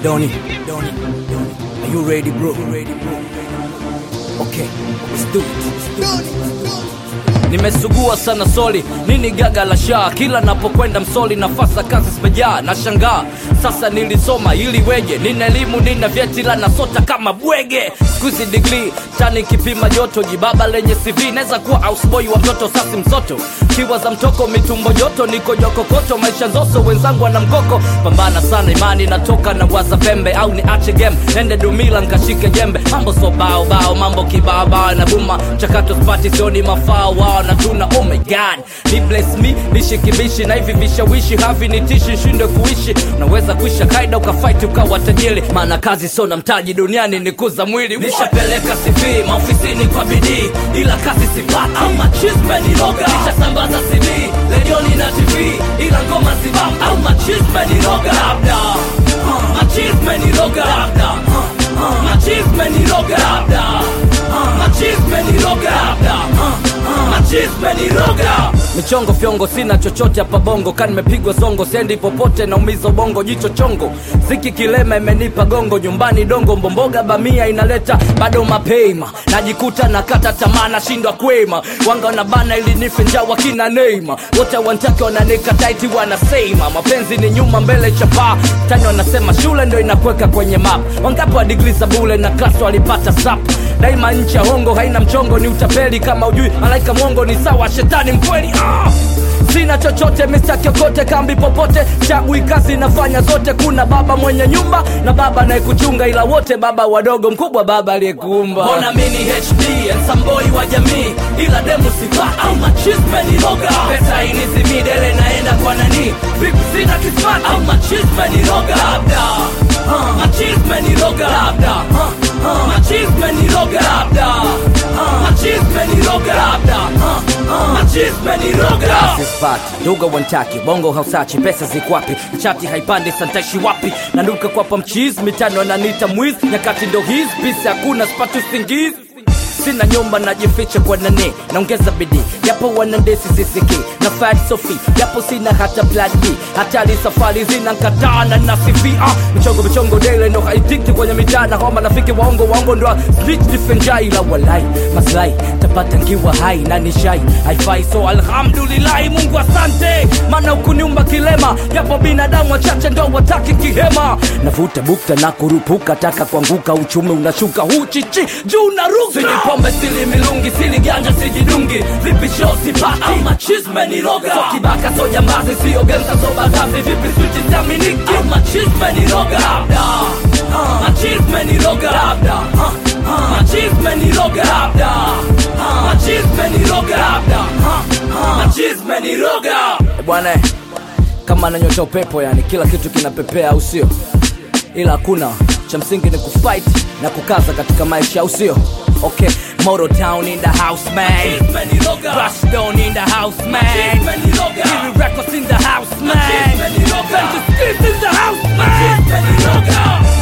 Donny, Donny, Donny. Are you ready, bro? Ready, bro? Okay, let's do it. Let's do it. Nimesugua sana soli, nini gaga la shaa, kila napokwenda msoli nafasa kazi zimejaa, na shangaa sasa nilisoma ili weje, nina elimu nina vyeti la nasota kama bwege, skuizi digrii tani kipima joto, jibaba lenye CV naweza kuwa houseboy wa mtoto sasi msoto, kiwa za mtoko mitumbo joto, niko jokokoto, maisha nzoso, wenzangu wana mkoko, pambana sana imani natoka na waza pembe, au ni ache game, nende dumila nkashike jembe, mambo so bao bao, mambo kibao bao na buma, mchakato spati sioni mafao wao na tuna oh my god ni bless me nishikibishi na hivi vishawishi havi nitishi shinde kuishi unaweza kuisha kaida ukafight ukawa tajiri maana kazi sio na mtaji duniani ni kuza mwili nishapeleka CV maofisini kwa bidii ila kazi sipati au machisme ni roga nishasambaza CV redioni na TV ila ngoma sibam au machisme ni roga labda uh, machisme ni roga labda uh, uh, machisme ni roga labda uh, machisme ni roga labda uh, machisme ni roga michongo fyongo sina chochote hapa bongo ka nimepigwa zongo sendi popote naumiza ubongo jicho chongo ziki kilema imenipa gongo nyumbani dongo mbomboga bamia inaleta bado mapema najikuta nakata tamaa nashindwa kwema wanga na bana ili nife njaa wakina neima wote wantake wananika taiti wanasema mapenzi ni nyuma mbele chapaa tani wanasema shule ndo inakweka kwenye map wangapi wa digri za bule na klas walipata sap daima nchi ya hongo haina mchongo ni utapeli kama ujui malaika mwongo ni sawa shetani mkweli ah! sina chochote mista kiokote kambi popote chagui kazi nafanya zote kuna baba mwenye nyumba na baba anayekuchunga ila wote baba wadogo mkubwa baba aliyekuumba mbona mini hd nsamboi wa jamii ila demu sifa au machisme ni roga pesa inizimidele naenda kwa nani vipi sina kismat au machisme ni roga labda uh, machisme ni roga labda uh, uh, machisme ni roga labda uh, machisme ni roga labda uh, uh, machisme ni roga sipati duga wantaki bongo hausachi pesa zikwapi chati haipandi santaishi wapi nanuka kwapa mchizi mitano ananita mwizi nyakati ndo hizi pisi hakuna spati usingizi sina nyumba najificha kwa nani naongeza bidii japo wanandesi sisiki na fat sofi japo sina hata plan B hatari safari zina nkataa na nasifi ah, michongo michongo dele ndo haitiki kwenye mitaa na homa nafiki waongo waongo ndo snitch difenjai la walai maslai tapata nkiwa hai na nishai haifai so alhamdulillahi mungu asante maana ukuniumba kilema japo binadamu wachache ndo wataki kihema navuta bukta na kurupuka taka kuanguka uchumi unashuka huchichi juu na ruka pombe sili milungi sili ganja sijidungi vipi show sipati au machisme ni roga so kibaka so jambazi sio genza so badazi vipi switi zaminiki au machisme ni roga labda uh, machisme ni roga labda uh, uh, machisme ni roga labda uh, machisme ni roga labda uh, uh, machisme ni roga bwana kama nanyota upepo yani kila kitu kinapepea au sio ila hakuna cha msingi ni kufight na kukaza katika maisha au sio okay moto town in the house man rush down in the house man Kiri records in the house man Fantasy in the house man